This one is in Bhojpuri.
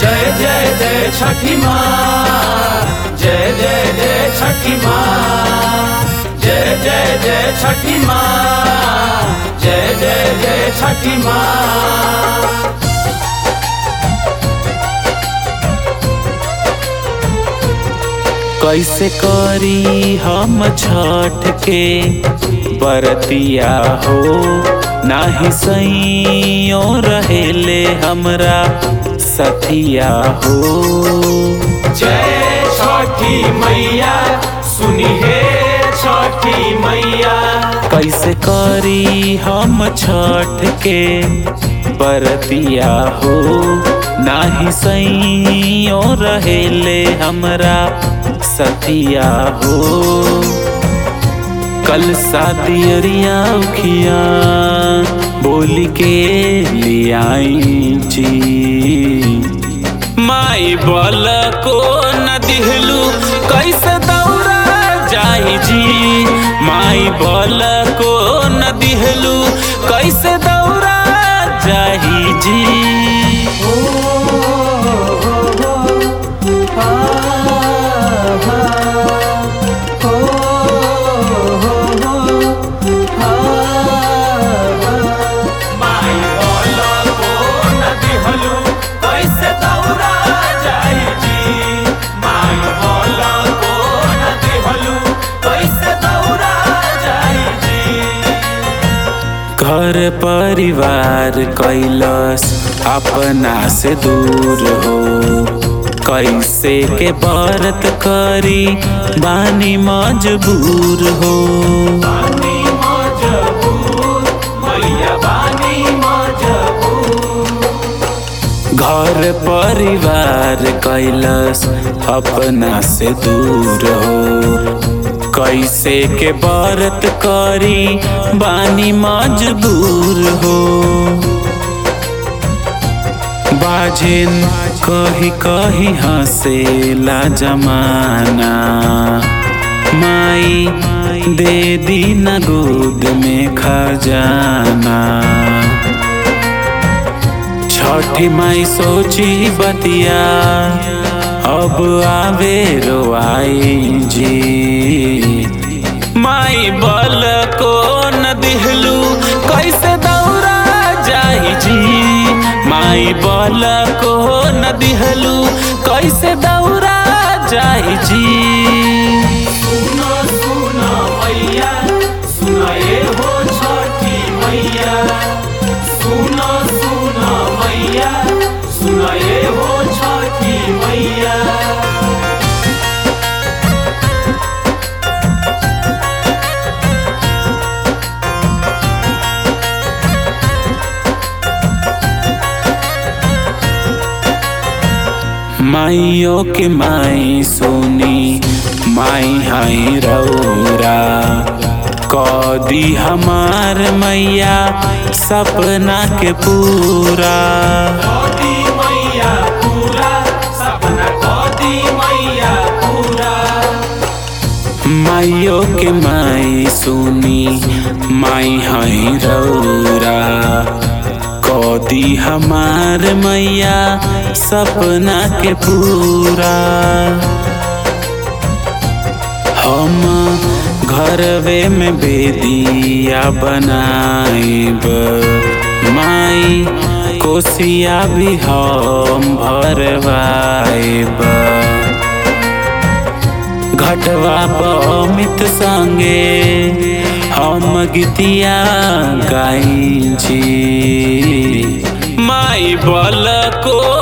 जय जय जय छठी माँ जय जय जय छठी माँ जय जय जय छठी माँ जय जय जय छठी माँ कैसे करी हम छठ के बरतिया हो नाही सैयो रहेले हमरा सथिया हो जय छठी मैया सुनी हे छठी मैया कैसे करी हम छठ के बरतिया हो नाही सैयो रहेले हमरा सतिया हो कल सादियरिया उखिया बोली के लियाई जी माई बल को न दिहलू कैसे दौड़ा जाई जी माई बल को न दिहलू कैसे दौड़ा जाई जी माई बोला को नदी हलू कैसे दौड़ा जाई जी माई बोला को नदी हलू कैसे दौड़ा जाई जी घर परिवार कैलस अपना से दूर हो कैसे के व्रत करी बानी मजबूर हो बानी मजबूर मैया बानी मजबूर घर परिवार कैलस अपना से दूर हो कैसे के व्रत करी बानी मजबूर हो बाजिन कही कही हंसेला जमाना माई दे दी न गोद में खजाना छठी माई सोची बतिया अब आवे रोआई जी माई बल को न दिहलू कैसे दौड़ा जाई जी माई बल को न दिहलू कैसे दौड़ा जाई जी सुनो सुनो मैया सुनो ये हो छठी मैया सुनो सुनो मैया सुनो ये हो छठी मैया माइयो के माई सोनी माई हाई रौरा कदी हमार मैया सपना के पूरा कदी मैया पूरा सपना कदी मैया पूरा माइयो के माई सोनी माई हाई रौरा कदी हमार मैया सपना के पूरा हम घरवे में बेदिया बनाइब माई कोसिया भी हम भरवाइब घटवा पमित संगे हम गीतिया गाई छी माई बल को